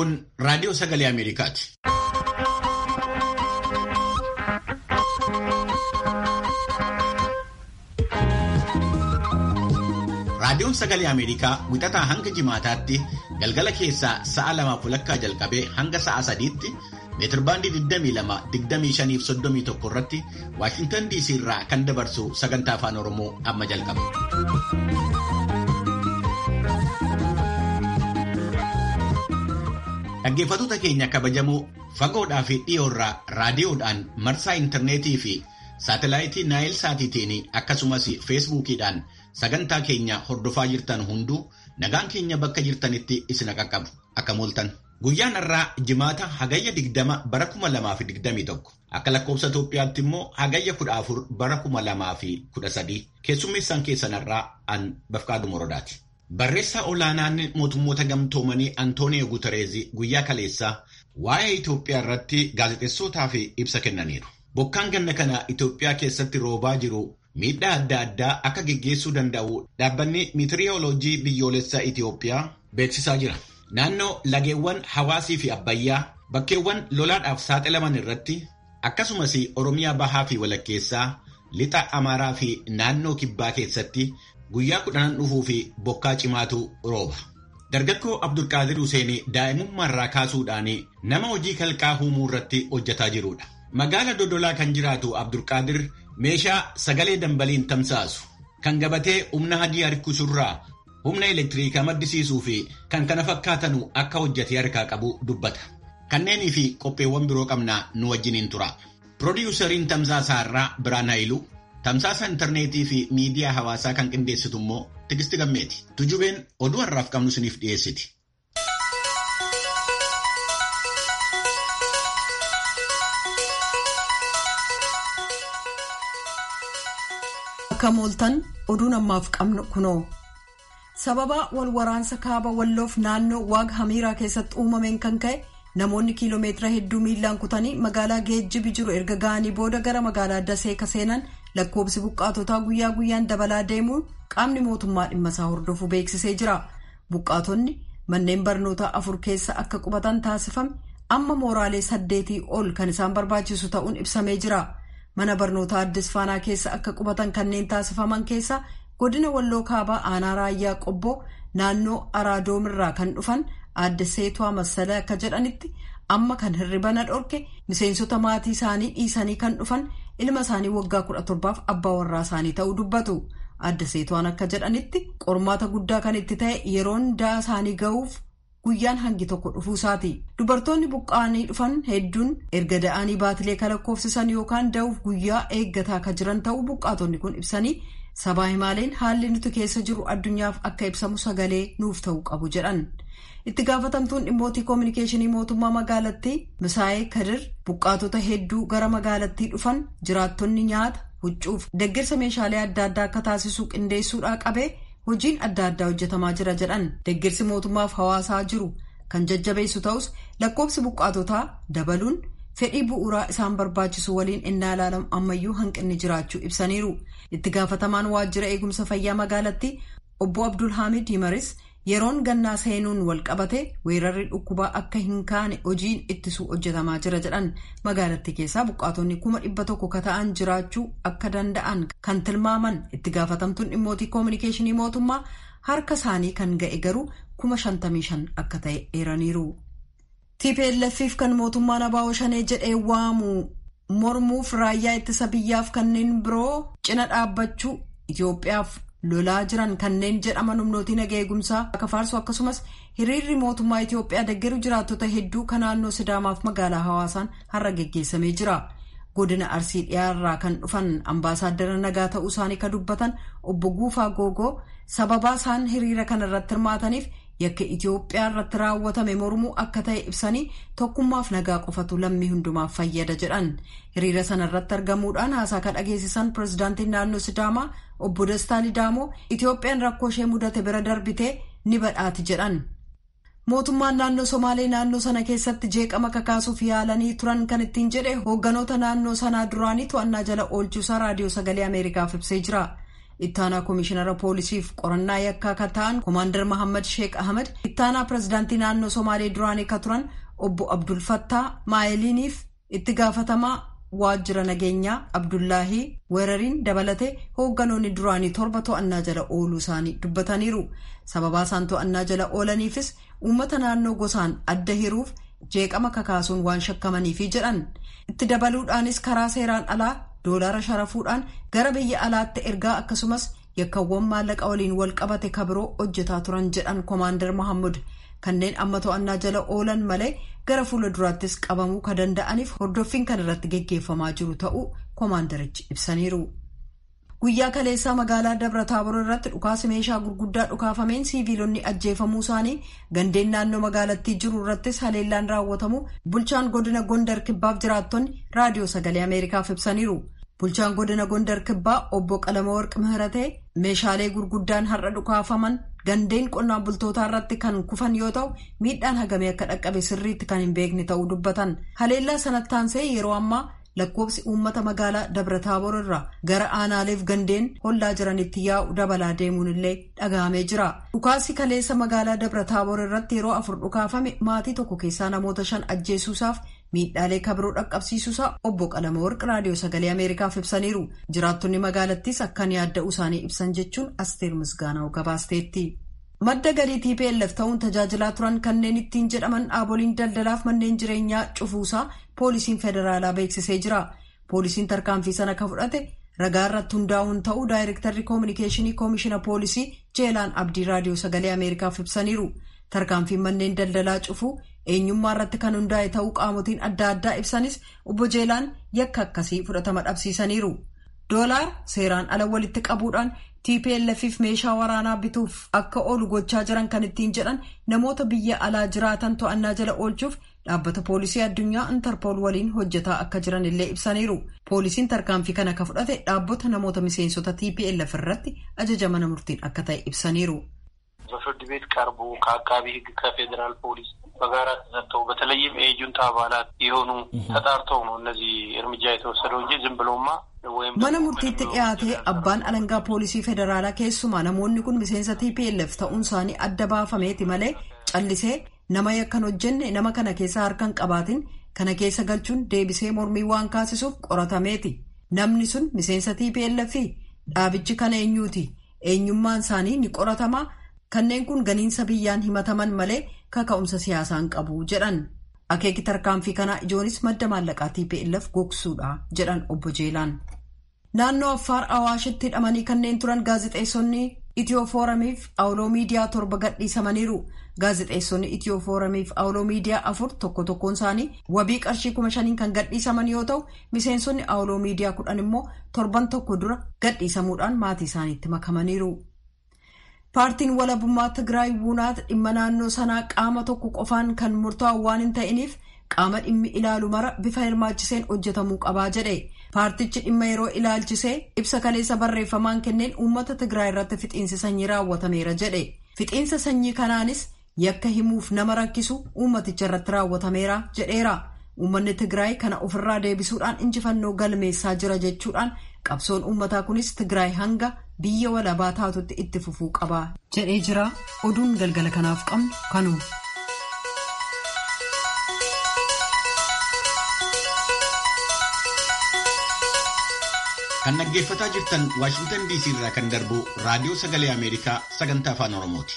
Kun raadiyoo sagalee Ameerikaati. Raadiyoon sagalee Ameerikaa wixataa hanga jimaataatti galgala keessaa sa'a lamaaf walakkaa jalqabee hanga sa'a sadiitti meetirbaandii 22, 25 irratti Waashintan DC irraa kan dabarsu sagantaa afaan Oromoo amma jalqaba. Dhaggeeffattoota keenya kabajamoo fagoodhaa fi dhiyoorraa raadiyoodhaan marsaa intarneetii fi saatalaayitii naayil saatiitiin akkasumas feesbuukiidhaan sagantaa keenya hordofaa jirtan hunduu nagaan keenya bakka jirtanitti isin qaqqabu akka mooltan. Guyyaan irraa jimaata hagayya 20 bara 2021 akka lakkoofsa Itoophiyaatti immoo hagayya 14 bara 2013 keessummeessaan keessanirraa an Bafqaadu Morodaati. Barreessaa olaanaan mootummoota gamtoomanii Antooniyo Guutereezi guyyaa kaleessaa waa'ee Itoophiyaa irratti gaazexeessootaaf ibsa kennaniiru. Bokkaan ganna kana Itoophiyaa keessatti roobaa jiru miidhaa adda addaa akka geggeessuu danda'u dhaabbanni miitiriyooloojii biyyoolessaa Itoophiyaa beeksisaa jira. Naannoo lageewwan hawaasii fi abbayyaa bakkeewwan lolaadhaaf saaxilaman irratti akkasumas Oromiyaa bahaa fi walakkeessaa lixa Amaaraa fi naannoo kibbaa keessatti guyyaa kudhanan dhufuu fi bokkaa cimaatu rooba. Dargaggoo Abdulqaadir Huseen daa'imummaarraa kaasuudhaan nama hojii kalqaa uumuu irratti hojjetaa jirudha. Magaala Dodolaa kan jiraatu Abdulqaadir meeshaa sagalee dambaliin tamsaasu kan gabatee humna hadii harkisurraa humna elektiriikaa maddisiisuu fi kan kana fakkaatanu akka hojjete harkaa qabu dubbata. Kanneenii fi qopheewwan biroo qabnaa nu wajjiniin tura. Piroodyuusariin tamsaasaa irraa Biraan Haayiluu, tamsaasa intarneetii fi miidiyaa hawaasaa kan qindeessitu immoo Tigisti Gammeeti. Tujubeen oduu har'aaf qabnu isiniif dhiyeessiti. Akka mooltan oduun ammaaf qabnu kunoo. sababa wal waraansa kaaba walloof naannoo waag hamiiraa keessatti uumameen kan ka'e namoonni kiiloomeetira hedduu miilaan kutanii magaalaa geejjibi jiru erga ga'anii booda gara magaalaa dasee ka seenan lakkoobsi buqqaatotaa guyyaa guyyaan dabalaa deemuun qaamni mootummaa dhimma isaa hordofu beeksisee jira buqqaatonni manneen barnootaa afur keessa akka qubatan taasifame amma mooraalee saddeetii ol kan isaan barbaachisu ta'uun ibsamee jira mana barnootaa addis faanaa keessa akka qubatan kanneen taasifaman keessa godina walloo kaabaa aanaa raayyaa qobboo naannoo araadomirraa kan dhufan aadde seetuwaa masalee akka jedhanitti amma kan hirribana dhorke miseensota maatii isaanii dhiisanii kan dhufan ilma isaanii waggaa kudha torbaaf abbaa warraa isaanii ta'uu dubbatu aadde seetuwaan akka jedhanitti qormaata guddaa kan itti ta'e yeroon da'a isaanii ga'uuf guyyaan hangi tokko dhufuusaati dubartoonni buqqa'anii dhufan hedduun erga da'anii baatilee kan lakkoofsisan yookaan da'uuf guyyaa eeggataa kan jiran ta'uu buqqaatonni kun ibsanii. sabaa himaaleen haalli nuti keessa jiru addunyaaf akka ibsamu sagalee nuuf ta'uu qabu jedhan itti gaafatamtuun dhimmootii koominikeeshinii mootummaa magaalattii misaa'ee kadir buqqaatota hedduu gara magaalattii dhufan jiraattonni nyaata huccuuf deeggarsa meeshaalee adda addaa akka taasisuu qindeessuudhaa qabee hojiin adda addaa hojjetamaa jira jedhan deeggarsi mootummaaf hawaasaa jiru kan jajjabeessu ta'us lakkoofsi buqqaatotaa dabaluun. fedhii bu'uuraa isaan barbaachisu waliin innaa ilaalamu ammayyuu hanqinni jiraachuu ibsaniiru itti gaafatamaan waajjira eegumsa fayyaa magaalattii obbo abdul hamid himaris yeroon gannaa seenuun wal qabate weerarri dhukkubaa akka hin kaane hojiin ittisuu hojjetamaa jira jedhan magaalattii keessaa buqqaatonni kuma dhibba tokko ka ta'an jiraachuu akka danda'an kan tilmaaman itti gaafatamtuun dhimmootii koominikeeshinii mootummaa harka isaanii kan ga'e garuu kuma shantamii shan akka ta'e eeraniiru. TPLF'if kan mootummaan abaa'oo shanee jedhee waamu mormuuf raayyaa ittisa biyyaaf kanneen biroo cina dhaabbachuu Itoophiyaaf lolaa jiran kanneen jedhaman humnootii nagaa eegumsaa akka faarsu akkasumas hiriirri mootummaa Itoophiyaa deeggaru jiraattota hedduu kan naannoo Sidaamaaf magaalaa hawaasaan har'a geggeessamee jira. Godina Arsii dhiyaarraa kan dhufan ambaasaaddara nagaa ta'uu isaanii kan dubbatan obbo Guufaa Googoo sababaa isaan hiriira kana irratti hirmaataniif yakka Itoophiyaa irratti raawwatame mormuu akka ta'e ibsanii tokkummaaf nagaa qofatu lammii hundumaaf fayyada jedhan hiriira sana irratti argamuudhaan haasaa kan dhageessisan pirezidaantiin naannoo Sidaamaa obbo Dastaa Lidaamoo Itoophiyaan rakkoo ishee mudate bira darbitee ni badhaati jedhan. Mootummaan naannoo Somaalee naannoo sana keessatti jeeqama kakaasuuf yaalanii turan kan ittiin jedhe hoogganoota naannoo sanaa duraanii to'annaa jala oolchuusaa raadiyoo sagalee Ameerikaaf ibsee jira. ittaanaa koomishinara poolisiif qorannaa yakkaa kan ta'an koomaandar Mahammad Sheek Ahmed ittaanaa pirezidaantii naannoo Somaalee duraanii kan turan obbo Abdul Fattaa Maayiliiniif itti gaafatamaa waajjira nageenyaa Abdullaahii weerariin dabalatee hoogganoonni duraanii torba to'annaa jala ooluu isaanii dubbataniiru. Sababaa isaan to'annaa jala oolaniifis uummata naannoo gosaan adda hiruuf jeeqama kakaasuun waan shakkamaniifi jedhan. Itti dabaluudhaanis karaa seeraan alaa doolaara sharafuudhaan gara biyya alaatti ergaa akkasumas yakkawwan maallaqa waliin wal qabate kabiroo hojjetaa turan jedhan koomaandar Mohammud. kanneen amma to'annaa jala oolan malee gara fuula duraattis qabamuu kan danda'aniif hordoffiin kan irratti geggeeffamaa jiru ta'uu koomaandarichi ibsaniiru. Guyyaa kaleessaa magaalaa Dabra Taabor irratti dhukaasa meeshaa gurguddaa dhukaafameen siiviilonni ajjeefamuu isaanii gandeen naannoo magaalattii jiru irrattis haleellaan raawwatamu bulchaan godina Gondar Kibbaaf jiraattonni raadiyoo sagalee Ameerikaaf ibsaniiru. Bulchaan godina Gondar Kibbaa obbo Qalamawarq Mihiratee meeshaalee gurguddaan har'a dhukaafaman gandeen qonnaan bultootaa irratti kan kufan yoo ta'u miidhaan hagamee akka dhaqqabe sirriitti kan hin beekne ta'uu dubbatan. Haleellaa sanatti aansee yeroo ammaa lakkoofsi uummata magaalaa Dabra Taaboor irraa gara aanaaleef gandeen hollaa jiranitti yaa'u dabalaa deemuun illee dhaga'amee jira. Dhukaasni kaleessa magaalaa Dabra Taaboor irratti yeroo afur dhukaafame maatii tokko keessaa namoota shan ajjeesuusaaf miidhaalee kabiroo dhaqqabsiisuusaa obbo Qalamawarq raadiyoo sagalee Ameerikaaf ibsaniiru. Jiraattonni magaalattis akkan yaadda'uu isaanii ibsan jechuun Asteer Misgaanaa'u gabaasteetti. Madda galii TPLF ta'uun tajaajilaa turan kanneen ittiin jedhaman dhaaboliin daldalaaf manneen jireenyaa cufuusaa poolisiin federaalaa beeksisee jira. Poolisiin tarkaanfii sana kan fudhate ragaa irratti hundaa'uun ta'uu daayirektarri koominikeeshinii koomishina poolisii Jeelaan Abdii raadiyoo sagalee Ameerikaaf ibsaniiru. Tarkaanfiin manneen daldalaa cufuu eenyummaa irratti kan hundaa'e ta'uu qaamotiin adda addaa ibsanis obbo Jeelaan yakka akkasii fudhatama dhabsiisaniiru. Doolaar seeraan ala walitti qabuudhaan TPLFif meeshaa waraanaa bituuf akka oolu gochaa jiran kan ittiin jedhan namoota biyya alaa jiraatan to'annaa jala oolchuuf dhaabbata poolisii addunyaa intarpool waliin hojjetaa akka jiran illee ibsaniiru. Poolisiin tarkaanfii kana ka fudhate dhaabbata namoota miseensota TPLF irratti ajaja mana murtiin akka ta'e ibsaniiru. በፍርድ ቤት ቀርቦ ከአቃቢ ሕግ ከፌዴራል ፖሊስ በጋራ ተሰጥተው በተለይም የጁንታ አባላት የሆኑ ተጣርተው ነው እነዚህ እርምጃ የተወሰደው እንጂ ዝም ብሎማ mana murtiitti dhiyaatee abbaan alangaa poolisii federaalaa keessumaa namoonni kun miseensa TPLF ta'uun isaanii adda baafameeti malee callisee nama yakkan hojjenne nama kana keessa harkan qabaatin kana keessa galchuun deebisee mormii waan kaasisuuf qoratameeti namni sun miseensa TPLF dhaabichi kana eenyuuti eenyummaan isaanii ni qoratamaa kanneen kun ganiinsa biyyaan himataman malee kaka'umsa siyaasaan qabu jedhan. akeeki tarkaanfii kanaa ijoonis madda maallaqaa TPLF gogsuudha jedhan obbo Jeelaan. Naannoo Affaar Awaashitti hidhamanii kanneen turan gaazexeessonni Itiyoo Fooramiif Awuloo Miidiyaa torba gadhiisamaniiru. Gaazexeessonni Itiyoo Fooramiif Awuloo Miidiyaa afur tokko tokkoon isaanii wabii qarshii kuma shaniin kan gadhiisaman yoo ta'u, miseensonni Awuloo Miidiyaa kudhan immoo torban tokko dura gadhiisamuudhaan maatii isaaniitti makamaniiru. Paartiin walabummaa Tigraay Buunaat dhimma naannoo sanaa qaama tokko qofaan kan murtaa'u waan hin ta'iniif qaama dhimmi ilaalu mara bifa hirmaachiseen hojjetamuu qabaa jedhe. Paartichi dhimma yeroo ilaalchisee ibsa kaleessa barreeffamaan kenneen uummata Tigraay irratti fixiinsi sanyii raawwatameera jedhe. Fixiinsa sanyii kanaanis yakka himuuf nama rakkisu uummaticha irratti raawwatameera jedheera. Uummanni Tigraay kana ofirraa deebisuudhaan injifannoo galmeessaa jira jechuudhaan qabsoon uummataa kunis Tigraay hanga biyya walabaa taatutti itti fufuu qaba jedhee jira. Oduun galgala kanaaf qabnu kanuma. Kan dhaggeeffataa jirtan Waashingtan DC irraa kan darbu Raadiyoo Sagalee Ameerikaa sagantaa Afaan Oromooti.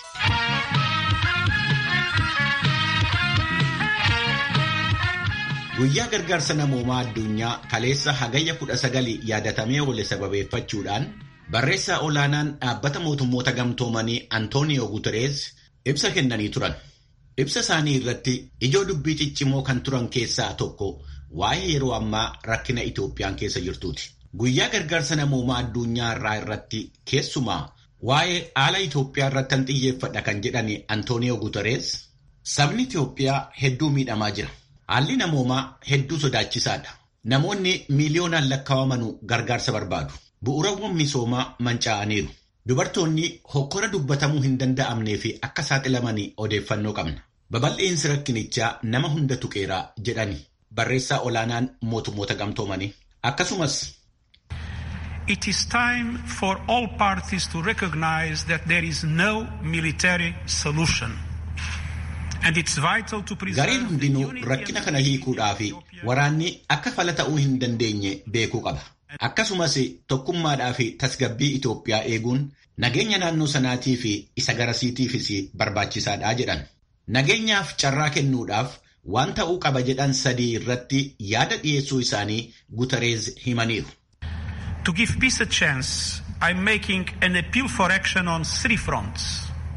Guyyaa gargaarsa namoomaa addunyaa kaleessa hagayya kudha sagali yaadatamee oole sababeeffachuudhaan barreessaa olaanaan dhaabbata mootummoota gamtoomanii Antooniyoo Guterees ibsa kennanii turan. Ibsa isaanii irratti ijoo dubbii ciccimoo kan turan keessaa tokko waa'ee yeroo ammaa rakkina Itoophiyaan keessa jirtuuti. Guyyaa gargaarsa namoomaa addunyaa irraa irratti keessumaa waa'ee haala Itoophiyaa irratti kan xiyyeeffadha kan jedhani Antooniyoo Guterees sabni Itoophiyaa hedduu miidhamaa jira. Haalli namoomaa hedduu sodaachisaadha. Namoonni miiliyoonaan lakkaawamanu gargaarsa barbaadu. Bu'uurawwan misoomaa manca'aniiru. Dubartoonni hokkora dubbatamuu hin danda'amnee fi akka saaxilamanii odeeffannoo qabna. Babal'eensi rakkinichaa nama hunda tuqeeraa jedhani barreessaa olaanaan mootummoota gamtoomanii. Akkasumas it is time for all parties to recognize that there is no military solution. And it's vital to preserve Gareen hundinuu rakkina kana hiikuudhaa fi waraanni akka fala ta'uu hin dandeenye beekuu qaba. Akkasumas tokkummaadhaa fi tasgabbii Itoophiyaa eeguun nageenya naannoo sanaatii fi isa garasiitiifis barbaachisaadha jedhan. Nageenyaaf carraa kennuudhaaf waan ta'uu qaba jedhan sadii irratti yaada dhiyeessuu isaanii Gutereez himaniiru. To give peace a chance, I'm making an appeal for action on three fronts.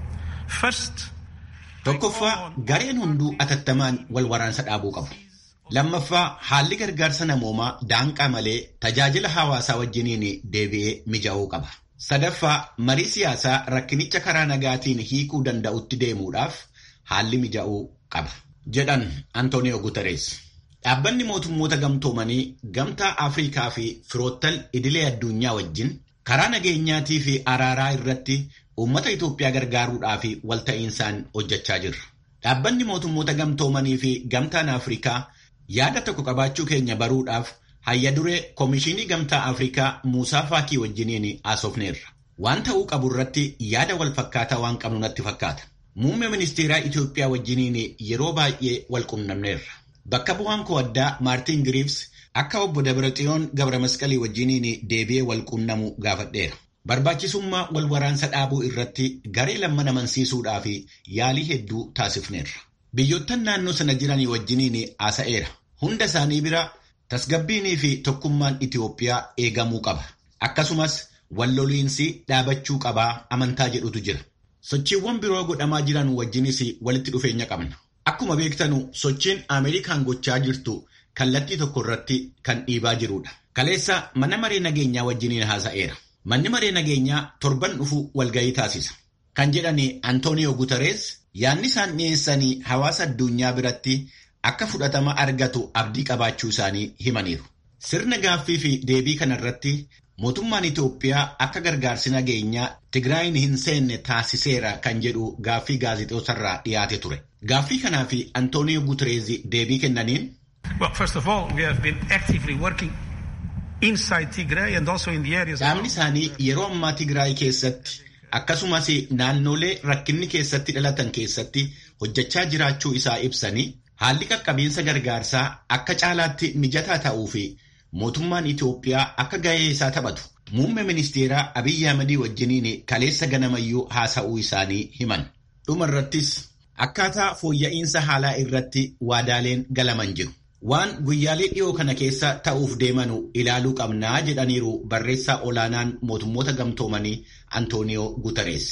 First, Tokkoffaa gareen hunduu atattamaan wal waraansa dhaabuu qabu. Lammaffaa haalli gargaarsa namoomaa daanqaa malee tajaajila hawaasaa wajjiniin deebi'ee mijaa'uu qaba. Sadaffaa marii siyaasaa rakkinicha karaa nagaatiin hiikuu danda'utti deemuudhaaf haalli mijaa'uu qaba. Jedhan Antooniyoo Guterees. Dhaabbanni mootummoota gamtoomanii gamtaa Afrikaa fi firoottan idilee addunyaa wajjin karaa nageenyaatii fi araaraa irratti uummata Itoophiyaa gargaaruudhaa fi walta'iinsaan hojjechaa jirra. Dhaabbanni mootummoota gamtoomanii fi gamtaan Afrikaa yaada tokko qabaachuu keenya baruudhaaf hayya duree Koomishinii Gamtaa Afrikaa Muusaa Faakii wajjiniin haasofneerra. Waan ta'uu qabu irratti yaada wal fakkaataa waan qabnu natti fakkaata. Muummee ministeeraa Itoophiyaa wajjiniin yeroo baay'ee wal qunnamneerra. Bakka bu'aan koo addaa Maartin Giriivs akka obbo Dabraxiyoon Gabra Masqalii wajjiniin deebi'ee wal qunnamu gaafadheera. Barbaachisummaa wal waraansa dhaabuu irratti garee lamman amansiisuudhaa fi yaalii hedduu taasifneerra. Biyyoottan naannoo sana jiranii wajjiniin haasa'eera. Hunda isaanii bira tasgabbiinii fi tokkummaan Itoophiyaa eegamuu qaba. Akkasumas walloliinsi dhaabachuu qabaa amantaa jedhutu jira. Sochiiwwan biroo godhamaa jiran wajjinis walitti dhufeenya qabna. Akkuma beektanu sochiin Ameerikaan gochaa jirtu kallattii tokko irratti kan dhiibaa jirudha. Kaleessa mana maree nageenyaa wajjiniin haasa'eera. Manni maree nageenyaa torban dhufu walgahii taasisa. Kan jedhani Antooniyoo Guterees yaadni isaan dhiyeessanii hawaasa addunyaa biratti akka fudhatama argatu abdii qabaachuu isaanii himaniiru. Sirna gaaffii fi deebii kanarratti mootummaan Itoophiyaa akka gargaarsi nageenyaa Tigraayin hin seenne taasiseera kan jedhu gaaffii gaazexeessarraa dhiyaate ture. Gaaffii kanaa fi Antooniyoo Guterees deebii kennaniin. Well, first of all, we have been actively working inside Tigray and also in the areas. Dhaabni isaanii yeroo ammaa Tigraay keessatti akkasumas naannolee rakkinni keessatti dhalatan keessatti hojjechaa jiraachuu isaa ibsanii haalli qaqqabiinsa gargaarsaa akka caalaatti mijataa ta'uu fi mootummaan Itoophiyaa akka gahee isaa taphatu muummee ministeeraa Abiyyi Ahmedii wajjiniin kaleessa ganamayyuu haasa'uu isaanii himan. Dhuma irrattis akkaataa fooyya'insa haalaa irratti waadaaleen galaman jiru. Waan guyyaalee dhiyoo kana keessa ta'uuf deemanu ilaaluu qabnaa jedhaniiru barreessaa olaanaan mootummoota gamtoomanii Antooniyoo Guterees.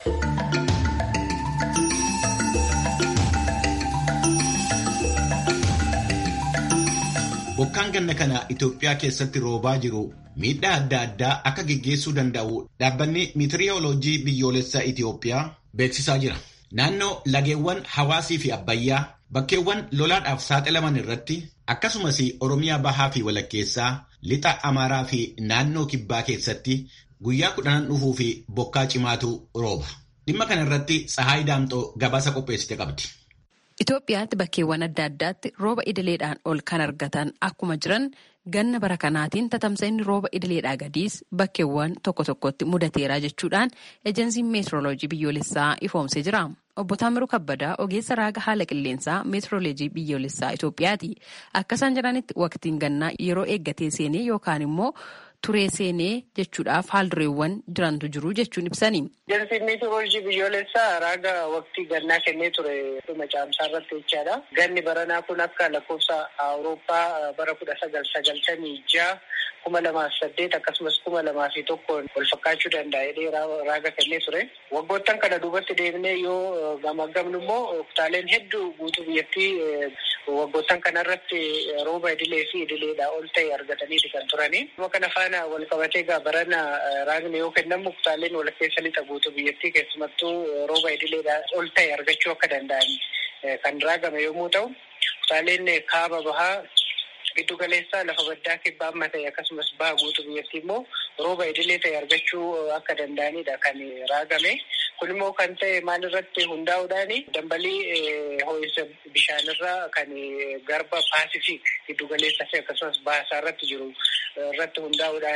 Bokkaan ganna kana Itoophiyaa keessatti roobaa jiru miidhaa adda addaa akka geggeessuu danda'u dhaabbanni miitiriyooloojii biyyoolessaa Itoophiyaa beeksisaa jira. Naannoo lageewwan hawaasii fi abbayyaa bakkeewwan lolaadhaaf saaxilaman irratti akkasumas Oromiyaa bahaa fi walakkeessaa lixa Amaaraa fi naannoo kibbaa keessatti guyyaa kudhanan dhufuu fi bokkaa cimaatu rooba. Dhimma kana irratti Tsahaay Daamxoo gabaasa qopheessite qabdi. Itoophiyaatti bakkeewwan adda addaatti rooba idileedhaan ol kan argatan akkuma jiran ganna bara kanaatiin tatamsa'inni rooba idileedhaa gadiis bakkeewwan tokko tokkotti mudateera jechuudhaan ejensiin meetirooloojii biyyoolessaa ifoomsee jira. Obbo Taamiruu Kabbadaa ogeessa raaga haala qilleensaa meetirooloojii biyyoolessaa Itoophiyaati. Akka isaan jedhanitti waqtiin gannaa yeroo eeggatee seenee yookaan immoo turee seenee jechuudhaaf haaldureewwan jirantu jiru jechuun ibsani. Ejensiin meetirooloojii biyyoolessaa raaga waqtii gannaa kennee ture dhuma caamsaa irratti jechaadha. Ganni baranaa kun akka lakkoofsa Awurooppaa bara kudha sagal sagaltamii ja'a kuma lamaa fi saddeet akkasumas kuma lamaa fi tokkoon wal fakkaachuu danda'a jedhee raaga kennee ture. Waggoottan kana duubatti deemnee yoo gamaggamnu immoo kutaaleen hedduu guutuu biyyattii waggoottan kanarratti rooba idilee fi idileedhaa ol ta'e argataniiti kan turani. Kana faana wal qabatee egaa barana raagni yoo kennamu kutaaleen walakkeessa lixa guutuu biyyattii keessumattuu rooba idileedhaa ol ta'e argachuu akka danda'an kan raagame yommuu ta'u kutaaleen kaaba bahaa giddu galeessaa lafa baddaa kibbaa amma ta'e akkasumas baha guutuu biyyattii immoo rooba idilee ta'e argachuu akka danda'anidha kan raagame. Kun immoo kan ta'e maalirratti hundaa'uudhaan dambalii ho'insa bishaanirraa kan garba paasifiik giddu galeessaa fi akkasumas baasaa irratti jiru irratti hundaa'uudhaan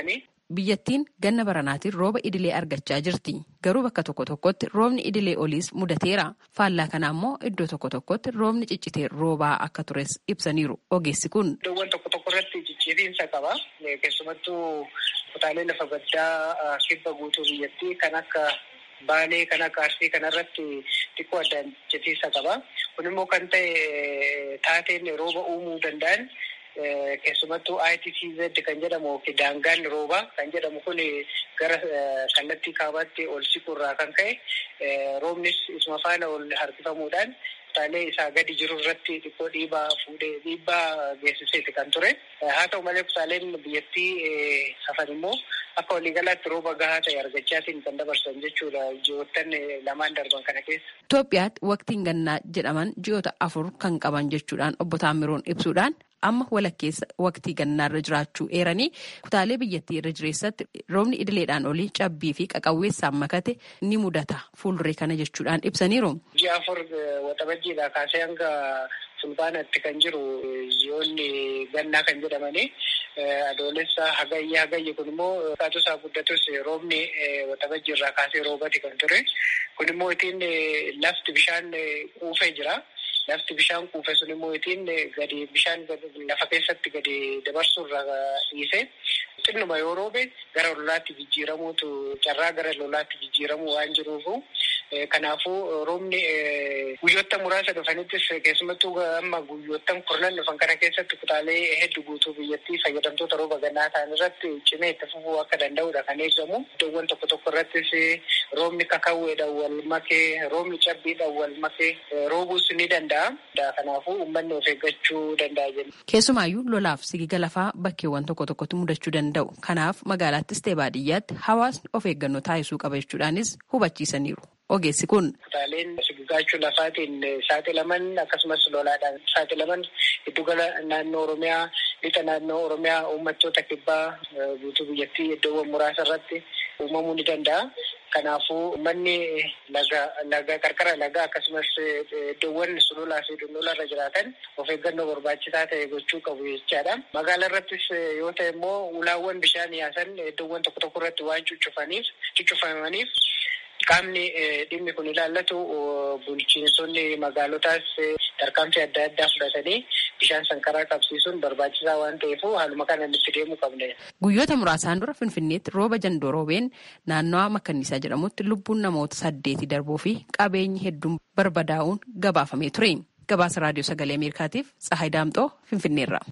biyyattiin ganna baranaatiin rooba idilee argachaa jirti. Garuu bakka tokko tokkotti roobni idilee oliis mudateera. Faallaa kana ammoo iddoo tokko tokkotti roobni ciccitee roobaa akka tures ibsaniiru ogeessi kun. Iddoowwan tokko tokko irratti ciccitiinsa qaba. Keessumattuu kutaalee lafa baddaa kibba guutuu biyyattii kan akka Baalee kan akka Arsii kanarratti xiqqoo addaan ciccitiinsa qaba. Kun immoo kan ta'e taateen rooba uumuu danda'an keessumattuu ITCZ kan jedhamu daangaan roobaa kan jedhamu kun gara kallattii kaabaatti ol siquurraa kan ka'e roobnis isuma faana ol harkifamuudhaan kutaalee isaa gadi jiru irratti xiqqoo dhiibaa fuudhee dhiibbaa geessiseeti kan ture. Haa ta'u malee kutaaleen biyyattii hafan immoo akka waliigalaatti rooba gahaa ta'e argachaatiin kan dabarsan jechuudha ji'oottan lamaan darban kana keessa. Itoophiyaatti waqtiin gannaa jedhaman ji'oota afur kan qaban jechuudhaan obbo Taamiroon ibsuudhaan amma walakkeessa waqtii gannaarra jiraachuu eeranii kutaalee biyyattii irra jireessatti roobni idileedhaan olii cabbii fi qaqawweessaan makate ni mudata fuulduree kana jechuudhaan ibsaniiru. Ji'a afur waxabajjiidhaa kaasee hanga fulbaanatti kan jiru ji'oonni gannaa kan jedhamanii adoolessa hagayye hagayye kun immoo kaatusaa guddatus roobni waxabajjii irraa kaasee roobati kan ture kun immoo ittiin lafti bishaan quufee jira. Lafti bishaan quufe sun immoo ittiin gadi bishaan lafa keessatti gadi dabarsuu irra dhiise xinnuma yoo roobe gara lolaatti jijjiiramuutu carraa gara lolaatti jijjiiramuu waan jiruufu kanaafuu roobni guyyoota muraasa dhufanittis keessumattuu amma guyyoottan kurnan dhufan kana keessatti kutaalee hedduu guutuu biyyattii fayyadamtoota rooba gannaa ta'an irratti cimee itti fufuu akka danda'udha kan eegamu. Iddoowwan tokko tokko irrattis roobni kakawweedhaan wal makee roobni cabbiidhaan wal makee roobuus ni danda'a. Kanaafuu uummanni of eeggachuu danda'a jenna. Keessumaayyuu lolaaf sigiga lafaa bakkeewwan tokko tokkotti mudachuu danda'u. Kanaaf magaalaattis ta'e baadiyyaatti hawaasni of eeggannoo taasisuu qaba jechuudhaanis hubachiisaniiru. Ogeessi kun. Kutaaleen sigigaachuu lafaatiin saaxilaman akkasumas lolaadhaan saaxilaman giddugala naannoo Oromiyaa lixa naannoo Oromiyaa uummattoota kibbaa guutuu biyyattii iddoowwan muraasa irratti uumamuu ni danda'a. Kanaafuu manni laga laga qarqara lagaa akkasumas iddoowwan sululaa fi dundula irra jiraatan of eeggannoo barbaachisaa ta'e gochuu qabu jechaadha. Magaalaa irrattis yoo ta'e immoo ulaawwan bishaan yaasan iddoowwan tokko tokko irratti waan cuccufaniif cuccufamaniif qaamni dhimmi kun ilaallatu bulchiinsonni magaalotaas tarkaanfii adda addaa fudhatanii bishaan sankaraa qabsiisuun barbaachisaa waan ta'eef haaluma kanaan itti deemuu qabne. Guyyoota muraasaan dura Finfinneetti rooba jandoo roobeen naannawaa Makkanniisaa jedhamutti lubbuun namoota saddeeti darbuu fi qabeenyi hedduun barbadaa'uun gabaafamee ture. Gabaasa Raadiyoo Sagalee Ameerikaatiif Tsahaay Daamxoo Finfinneerra.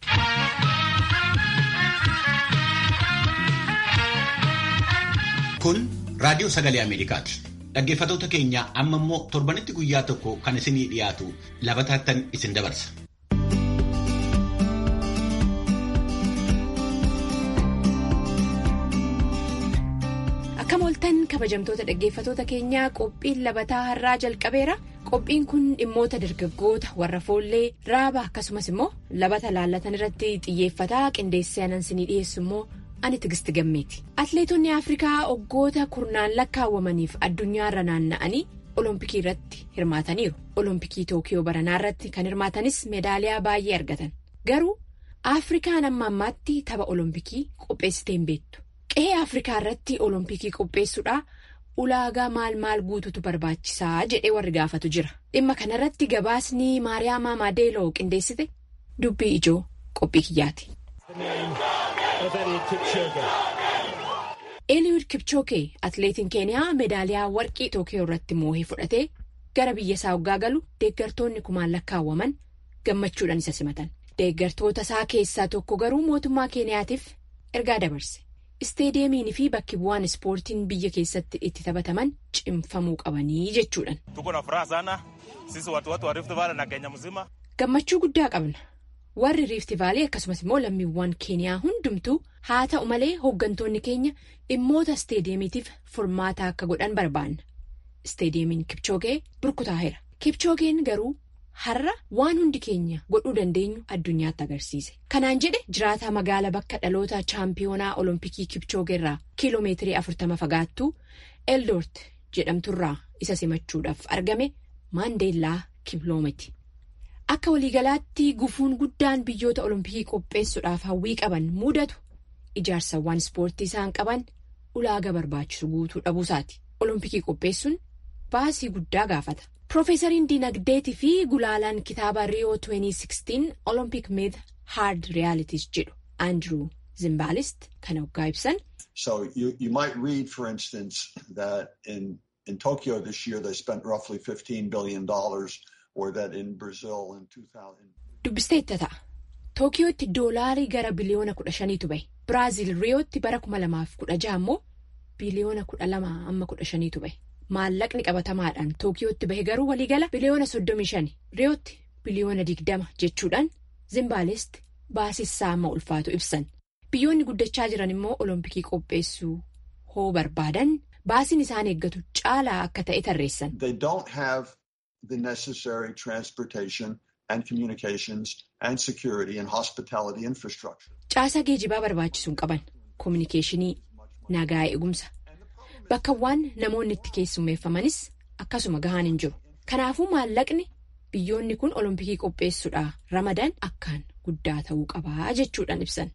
Kun Raadiyoo Sagalee Ameerikaati. Dhaggeeffattoota keenya amma immoo torbanitti guyyaa tokko kan isinii dhiyaatu labataattan isin dabarsa. Akkam ooltan kabajamtoota dhaggeeffattoota keenyaa qophiin labataa har'aa jalqabeera. Qophiin kun dhimmoota dargaggoota warra foollee raaba akkasumas immoo labata laallatan irratti xiyyeeffataa qindeessee anansinii dhiyeessu immoo ani tigisti gammeeti. Atileetonni Afrikaa waggoota kurnaan lakkaawwamaniif addunyaarra naanna'anii olompikii irratti hirmaataniiru. Olompikii Tookiyoo baranaa irratti kan hirmaatanis meedaaliyaa baay'ee argatan. Garuu Afrikaan amma ammaatti tapha olompikii qopheessitee hin beektu. Qe'ee Afrikaa irratti olompikii qopheessuudhaa ulaagaa maal maal guututu barbaachisaa jedhee warri gaafatu jira. Dhimma kanarratti gabaasni Maariyaamaa Maadeeloo qindeessite dubbii ijoo qophii kiyyaati. Eliud Kipchoge atileetiin keeniyaa meedaaliyaa warqii Tookiyoo irratti moohee fudhatee gara biyya isaa waggaa galu deeggartoonni kumaan lakkaawwaman gammachuudhaan isa simatan. Deeggartoota isaa keessaa tokko garuu mootummaa keeniyaatiif ergaa dabarse. Isteediyeemiin fi bakki bu'aan ispoortiin biyya keessatti itti taphataman cimfamuu qabanii jechuudhaan. Gammachuu guddaa qabna. Warri riifti vaalii akkasumas immoo lammiiwwan keeniyaa hundumtuu haa ta'u malee hooggantoonni keenya dhimmoota isteediyeemiitiif furmaata akka godhan barbaanna. Isteediyeemiin Kipchoogee burkutaa'eera. Kipchoogeen garuu har'a waan hundi keenya godhuu dandeenyu addunyaatti agarsiise. Kanaan jedhe jiraataa magaala bakka dhaloota chaampiyoonaa olompikii Kipchoogeerraa kiiloomeetirii afurtama fagaattuu Eldoort jedhamturraa isa simachuudhaaf argame Maandeellaa Kiploometi. Akka waliigalaatti gufuun guddaan biyyoota olompikii qopheessuudhaaf hawwii qaban mudatu ijaarsawwan ispoortii isaan qaban ulaagaa barbaachisu guutuu dhabuusaati. Olompikii qopheessuun baasii guddaa gaafata. Piroofeesariin Dinagdeetii fi gulaalaan kitaaba Rio 2016 Olympic Myth Hard Realities jedhu Andrew Zimbaalist kan hoggaa ibsan. So you, you might read, for instance, that in, in Tokyo this year they spent roughly $15 billion or that in Brazil in 2000. Dubbisteetta ta'a. Tookiyootti doolaarii gara biliyoona kudha shaniitu bahe. Biraazil Riyootti bara kuma lamaaf kudha jaha immoo biliyoona kudha lama amma kudha shaniitu bahe. Maallaqni qabatamaadhaan Tookiyootti bahe garuu waliigala biliyoona soddomii shani. Riyootti biliyoona digdama jechuudhaan Zimbaalist baasissaa amma ulfaatu ibsan. Biyyoonni guddachaa jiran immoo Olompikii qopheessuu hoo barbaadan baasiin isaan eeggatu caalaa akka ta'e tarreessan. They don't have the necessary transportation and communications and security and hospitality infrastructure. Caasaa geejibaa barbaachisu hin qaban. Kominikeeshinii, nagaa eegumsa. Bakkawwan namoonni itti keessummeeffamanis akkasuma gahaan hin jiru. Kanaafuu maallaqni biyyoonni kun Olompikii qopheessuudhaa ramadan akkaan guddaa ta'uu qabaa jechuudhaan ibsan.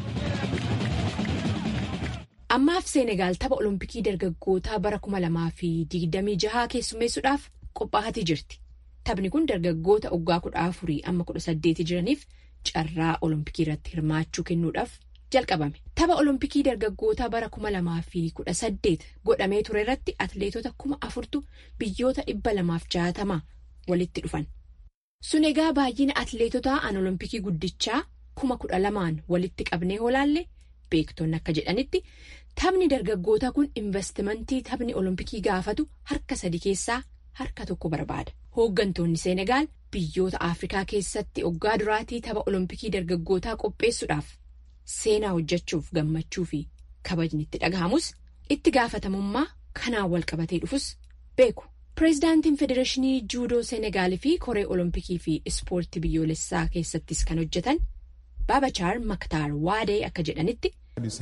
Ammaaf Seenegaal tapha Olompikii dargaggootaa bara kuma lamaa fi digdamii jahaa keessummeessuudhaaf qophaa'atii jirti. Taphni kun dargaggoota waggaa kudha afurii amma kudha saddeeti jiraniif carraa Olompikii irratti hirmaachuu kennuudhaaf jalqabame. Tapha Olompikii dargaggootaa bara kuma lamaa fi kudha saddeet godhamee ture irratti atleetota kuma afurtu biyyoota dhibba lamaaf jaatamaa walitti dhufan. Sun egaa baay'ina atleetotaa an Olompikii guddichaa kuma kudha lamaan walitti qabnee hoolaalle beektonni akka jedhanitti taphni dargaggootaa kun investimentii taphni Olompikii gaafatu harka sadi keessaa harka tokko barbaada. Hooggantoonni Seenegaal biyyoota Afrikaa keessatti waggaa duraatii tapha Olompikii dargaggootaa qopheessuudhaaf seenaa hojjechuuf gammachuu fi kabajni itti dhagahamus itti gaafatamummaa kanaan wal qabatee dhufus beeku. Pireezidaantiin Federeeshinii Juudoo Seenegaalii fi Koree Olompikii fi Ispoortii biyyoolessaa keessattis kan hojjetan Baabachaar Maktaar Waadee akka jedhanitti.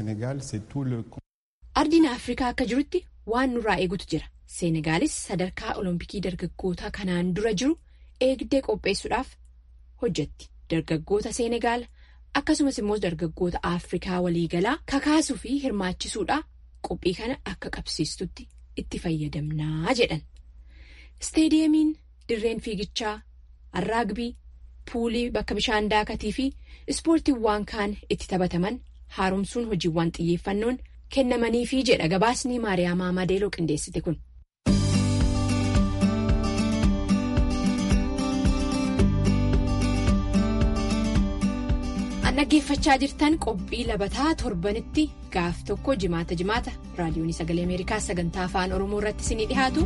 Ardiin Afrikaa akka jirutti waan nurraa eegutu jira. Seenegaalis sadarkaa Olompikii dargaggootaa kanaan dura jiru eegdee qopheessuudhaaf hojjetti. Dargaggoota Seenegaal akkasumas immoo dargaggoota Afrikaa waliigalaa kakaasuu fi hirmaachisuudhaa qophii kana akka qabsiistutti itti fayyadamnaa jedhan. Isteediyeemiin dirreen fiigichaa, arraagbii, puulii bakka bishaan daakatii fi ispoortiiwwan kaan itti taphataman haaromsuun hojiiwwan xiyyeeffannoon kennamaniifi jedha gabaasni Maariyaamaa Madeeloo qindeessite kun. dhaggeeffachaa jirtan qophii labataa torbanitti gaaf tokko jimaata jimaata raadiyoon sagalee ameerikaa sagantaa afaan oromoo irratti isinii dhihaatu.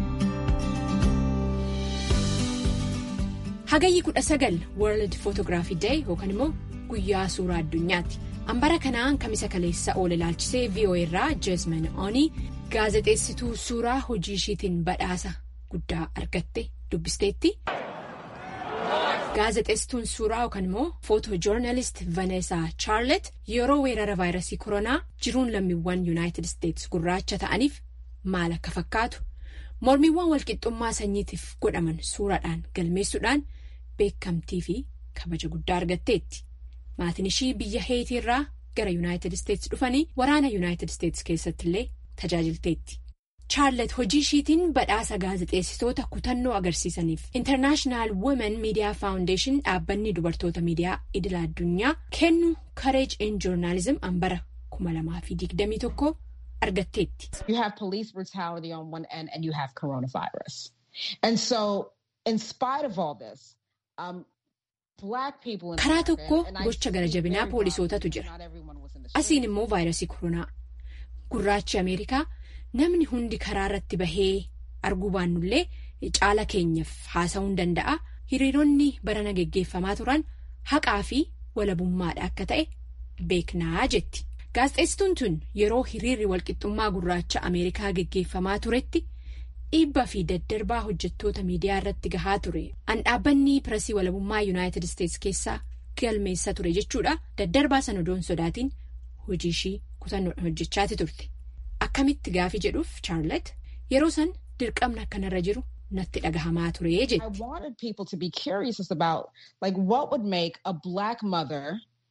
hagayyi kudha sagal world photography day yookaan immoo guyyaa suuraa addunyaatti hambara kanaan kamisa kaleessa oole ilaalchisee voa irraa jeesman oonii gaazexeessituu suuraa hojii ishiitiin badhaasa guddaa argatte dubbisteetti. Gaazexeessituun suuraa yookaan immoo footojoornaalist Vaneesaa Chaarlet yeroo weerara vaayirasii koronaa jiruun lammiiwwan yuunaayitid isteetsi gurraacha ta'aniif maal akka fakkaatu mormiiwwan walqixxummaa sanyiitiif godhaman suuraadhaan galmeessuudhaan beekamtii fi kabaja guddaa argatteetti. Maatiin ishii biyya heetii irraa gara yuunaayitid isteetsi dhufanii waraana yuunaayitid isteetsi keessatti illee tajaajilteetti. Chaarlet hojii ishiitiin badhaasa gaazexeessitoota kutannoo agarsiisaniif International Women Media Foundation dhaabbanni dubartoota miidiyaa idil addunyaa kennu Courage in Journalism hambara 2021 argatteetti. You have police brutality on one end and you have coronavirus. And so in spite of all this, um, black people in Karaa tokko gocha gara jabinaa poolisootatu jira. Asiin immoo vaayirasii koronaa. Gurraachi Ameerikaa. Namni hundi karaa irratti bahee arguu baannullee caala keenyaaf haasa'uu hin danda'a. Hiriironni barana geggeeffamaa turan haqaa fi walabummaadha akka ta'e beeknaa jetti. Gaazexeessituun tun yeroo hiriirri walqixxummaa gurraacha Ameerikaa geggeeffamaa turetti dhiibbaa fi daddarbaa hojjettoota miidiyaa irratti gahaa ture. An dhaabbanni pirasii walabummaa Yuunaayitid Isteetsi keessaa galmeessa ture jechuudha. Daddarbaa sana odoon sodaatiin hojii ishii kutannoodhaan hojjechaati turte. Akkamitti gaafii jedhuuf Chaarlet yeroo san dirqamni akkanarra jiru natti dhagahamaa ture jetti. I wanted people to be curious about like what would make a black mother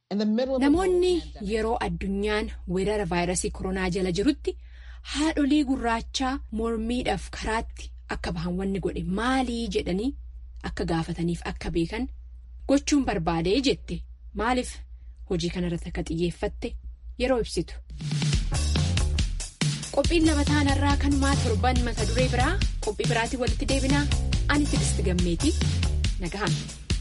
Namoonni yeroo addunyaan weerara vaayirasii koronaa jala jirutti haadholii gurraachaa mormiidhaaf karaatti akka bahan wanni godhe maalii jedhanii akka gaafataniif akka beekan gochuun barbaadee jette maaliif hojii kanarratti akka xiyyeeffatte yeroo ibsitu. Qophiin lama taanarraa kanumaa torban mata duree biraa qophii biraatiin walitti deebinaa ani Tigisti Gammeetii nagahan.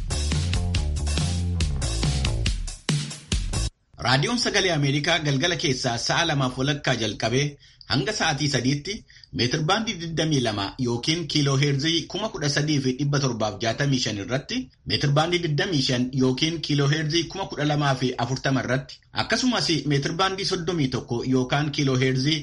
Raadiyoon Sagalee Ameerikaa galgala keessaa sa'a lamaaf walakkaa jalqabee hanga sa'aatii sadiitti meetirbaandii 22 yookiin kiiloo heerzii 13,765 irratti meetirbaandii 25 yookiin kiiloo heerzii 12,040 irratti akkasumas meetirbaandii 31 yookaan kiiloo heerzii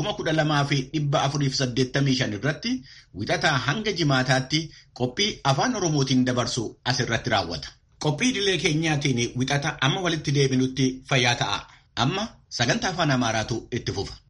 12,485 irratti wixataa hanga jimaataatti qophii afaan oromootiin dabarsu asirratti raawwata. Qophii idilee keenyaatiin wixata amma walitti deebinutti fayyaa ta'a. Amma sagantaa afaan Amaaraatu itti fufa.